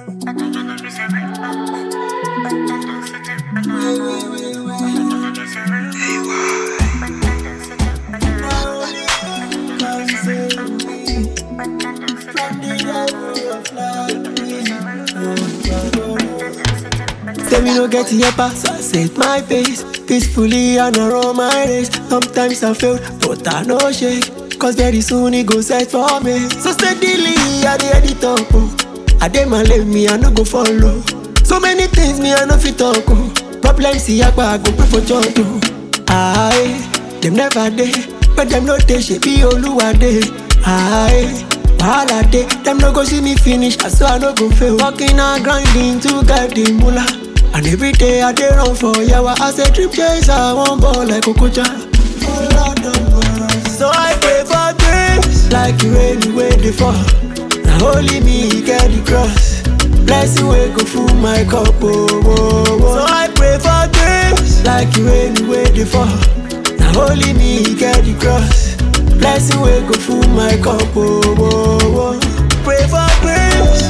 Say me no get here pass, I set my pace Peacefully and I run my race Sometimes I fail, but I no shake Cause very soon it go set for me So steadily I dey at the top oh. I dey my lane, me I no go follow So many things me I no fit talk oh. Problems see I go pray for church oh. Aye, them never dey But them no dey shape be Oluwa dey Aye Wahala dey, them no go see me finish, so I no go fail. Working and grinding to get the moolah. And every day I dey run for yawa. I say trip chaser, I want ball like Okocha. Oh Lord of mercy. So I pray for grace, like the rain way dey fall. Now only me get the cross. Blessing wey go full my cup, oh, oh, oh. So I pray for grace, like the rain way dey fall. Now only me get the cross. Blessing wey go full my cup, oh, oh, oh. Pray for grace.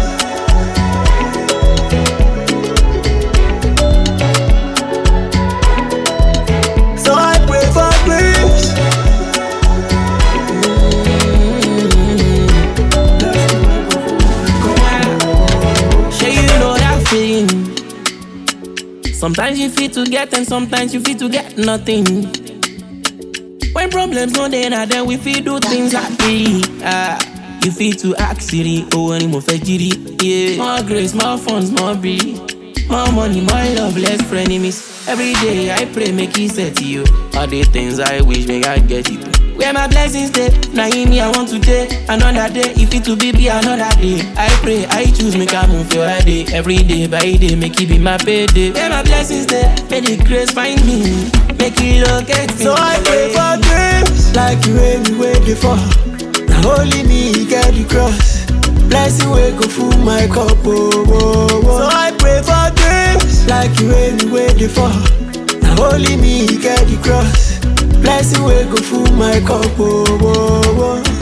So I pray for grace. Sure you know that feeling. Sometimes you feel to get and sometimes you feel to get nothing. When problems no dey na then we feel do things happy. Ah, you feel to ask Siri, oh any more fejiri. Yeah, more grace, more funds, more be. More money, more love, less frenemies. Every day I pray make it set to you. All the things I wish make I get it. Where my blessings stay, now in me I want to take another day. If it to be be another day, I pray, I choose make I move your day. Every day by day, make it be my payday. Where my blessings stay, may the grace find me, make it locate me. So I pray for grace, like the rain wey dey fall. Now only me get the cross. Blessing wey go full my cup, oh, oh, oh. So I pray for grace, like the rain wey dey fall. Now only me get the cross. Blessing wey go full my cup, oh, oh, oh.